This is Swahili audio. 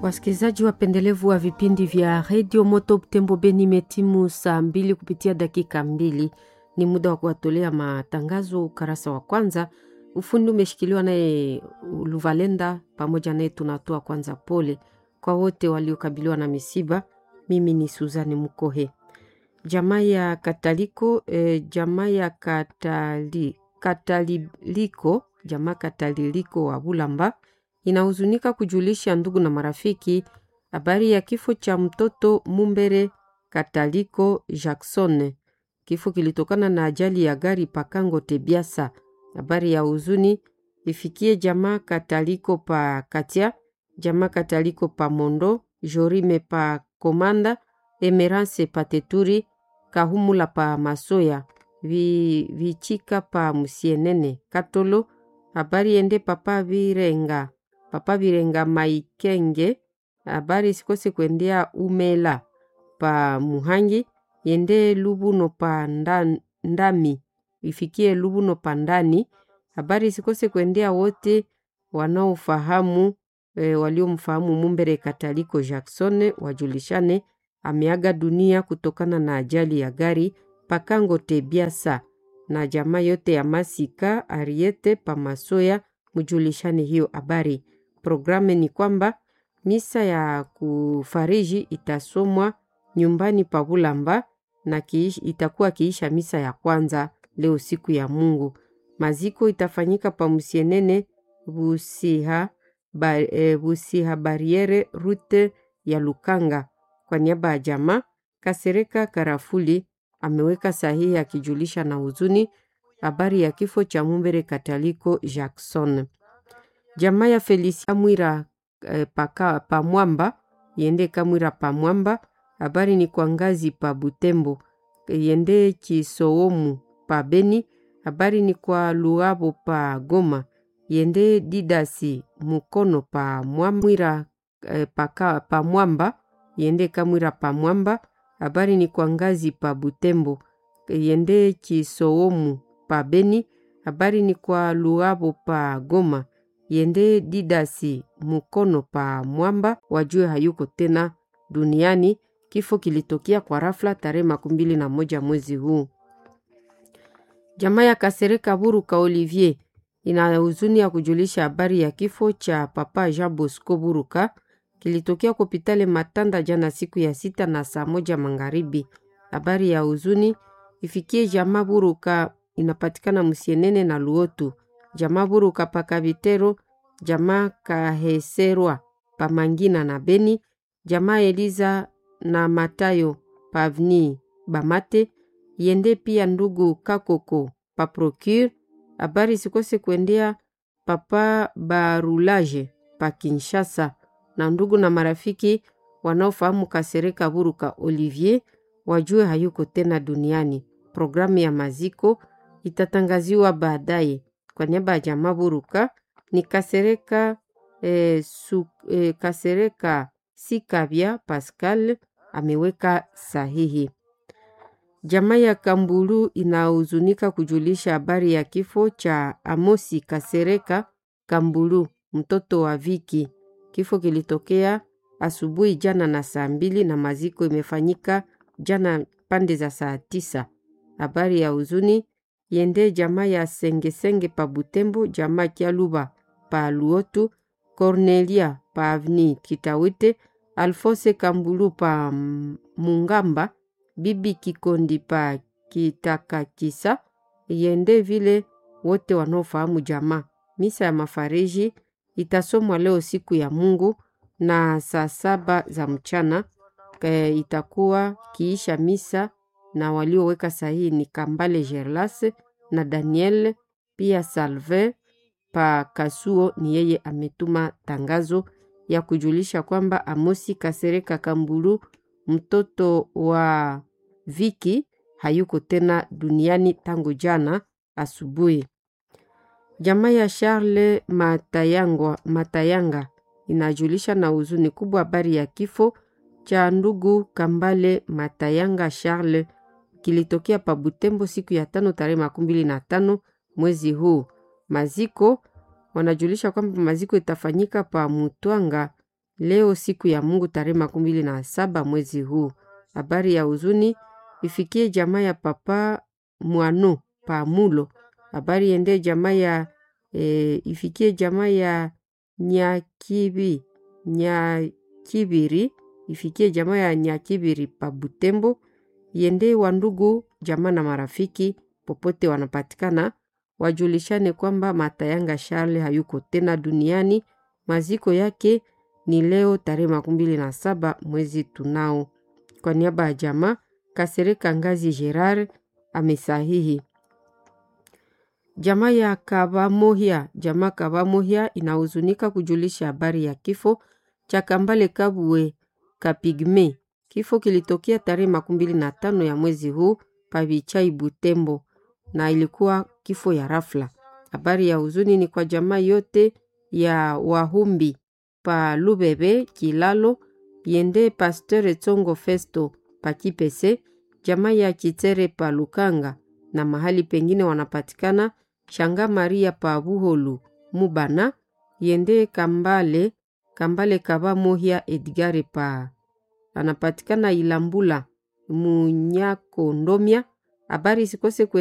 Wasikilizaji wapendelevu wa vipindi vya redio Moto Butembo Beni, imetimu saa mbili kupitia dakika mbili. Ni muda wa kuwatolea matangazo ukarasa wa kwanza. Ufundi umeshikiliwa naye Luvalenda, pamoja naye tunatoa kwanza pole kwa wote waliokabiliwa na misiba. Mimi ni Suzani Mukohe. Jamaa ya Kataliko eh, jamaa ya Katali, Kataliliko jamaa Kataliliko wa Bulamba inahuzunika kujulisha ndugu na marafiki habari ya kifo cha mtoto Mumbere Kataliko Jackson. Kifo kilitokana na ajali ya gari Pakango Tebiasa. Habari ya huzuni ifikie jamaa Kataliko pa Katia, jamaa Kataliko pa Mondo, Jorime pa Komanda, Emerance pa Teturi, Kahumula pa Masoya, vi, Vichika pa Musienene, Katolo. Habari ende papa Virenga papa Virenga Maikenge. Habari sikose kuendea Umela pa Muhangi, yende Lubuno pa nda, Ndami, ifikie Lubuno pa Ndani. Habari sikose kuendea wote wanaofahamu e, waliomfahamu Mumbere Kataliko Jackson wajulishane ameaga dunia kutokana na ajali ya gari Pakango Tebiasa, na jamaa yote ya Masika Ariete Pamasoya mjulishane hiyo habari. Programu ni kwamba misa ya kufariji itasomwa nyumbani pa Bulamba na kiish, itakuwa kiisha misa ya kwanza leo siku ya Mungu. Maziko itafanyika pa Musienene Busiha, ba, e, Busiha Bariere rute ya Lukanga. Kwa niaba ya jamaa Kasereka Karafuli ameweka sahihi akijulisha na huzuni habari ya kifo cha Mumbere Kataliko Jackson. Jamaa ya Felicia Mwira eh, paka pamwamba yende Kamwira pamwamba. Habari ni kwa ngazi pa Butembo yende Kisoomu pa Beni. Habari ni kwa Luabo pa Goma yende Didasi Mukono pa Mwamwira eh, paka pamwamba yende Kamwira pamwamba. Habari ni kwa ngazi pa Butembo yende Kisoomu pa Beni. Habari ni kwa Luabo pa Goma yende Didasi Mukono pa Mwamba, wajue hayuko tena duniani. Kifo kilitokea kwa rafla tarehe makumi mbili na moja mwezi huu. Jamaa ya Kasereka Buruka Olivier ina huzuni ya kujulisha habari ya kifo cha papa Jean Bosco Buruka kilitokea kopitale Matanda jana siku ya sita na saa moja magharibi. Habari ya huzuni ifikie jamaa Buruka inapatikana Musienene na Luotu, jamaa Buruka Pakavitero, jamaa Kaheserwa Pamangina na Beni, jamaa Eliza na Matayo Pavni Bamate, yende pia ndugu Kakoko pa Procure. Habari sikose kuendea papa Barulaje pa Kinshasa na ndugu na marafiki wanaofahamu Kasereka Buruka Olivier wajue hayuko tena duniani. Programu ya maziko itatangaziwa baadaye. Kwa niaba ya jamaa Buruka ni Kasereka eh, su, eh, Kasereka Sikabya Pascal ameweka sahihi. Jamaa ya Kambulu inahuzunika kujulisha habari ya kifo cha Amosi Kasereka Kambulu, mtoto wa Viki. Kifo kilitokea asubuhi jana na saa mbili na maziko imefanyika jana pande za saa tisa. Habari ya huzuni yende jamaa ya Sengesenge pa Butembo, jamaa Kyaluba pa Luotu, Cornelia pa Avni Kitawite, Alfose Kambulu pa Mungamba, bibi Kikondi pa Kitakakisa, yende vile wote wanaofahamu jamaa. Misa ya mafariji itasomwa leo siku ya Mungu na saa saba za mchana e, itakuwa kiisha misa na walioweka sahihi ni Kambale Gerlas na Daniel pia Salve pa Kasuo. Ni yeye ametuma tangazo ya kujulisha kwamba Amosi Kasereka Kambulu mtoto wa Viki hayuko tena duniani tangu jana asubuhi. Jamaa ya Charles Matayangwa, Matayanga inajulisha na huzuni kubwa habari ya kifo cha ndugu Kambale Matayanga Charles kilitokea pa Butembo siku ya tano tarehe makumi mbili na tano mwezi huu. Maziko wanajulisha kwamba maziko itafanyika pa Mutwanga leo siku ya Mungu tarehe makumi mbili na saba mwezi huu. Habari ya huzuni ifikie jamaa ya papa Mwano Pamulo. Habari ende jamaa ya e, ifikie jamaa ya Nyakibi Nyakibiri ifikie jamaa ya Nyakibiri pa Butembo, yende wa ndugu jamaa na marafiki popote wanapatikana, wajulishane kwamba Matayanga Charle hayuko tena duniani. Maziko yake ni leo tarehe makumi mbili na saba mwezi tunao. Kwa niaba ya jamaa Kasereka Ngazi Gerard amesahihi. Jamaa ya Kabamohia, jamaa Kabamohia inahuzunika kujulisha habari ya kifo cha Kambale Kabwe Kapigme. Kifo kilitokea tarehe makumi mbili na tano ya mwezi huu Pavichai Butembo, na ilikuwa kifo ya rafla. Habari ya huzuni ni kwa jamaa yote ya Wahumbi pa Lubebe Kilalo, yende Pasteur Tsongo Festo pa Kipese, jamaa ya Kitere pa Lukanga na mahali pengine wanapatikana Shanga Maria pa Buholu Mubana, yende Kambale Kambale Kaba Mohia Edgare pa anapatikana Ilambula Munyakondomia. Habari sikose kwe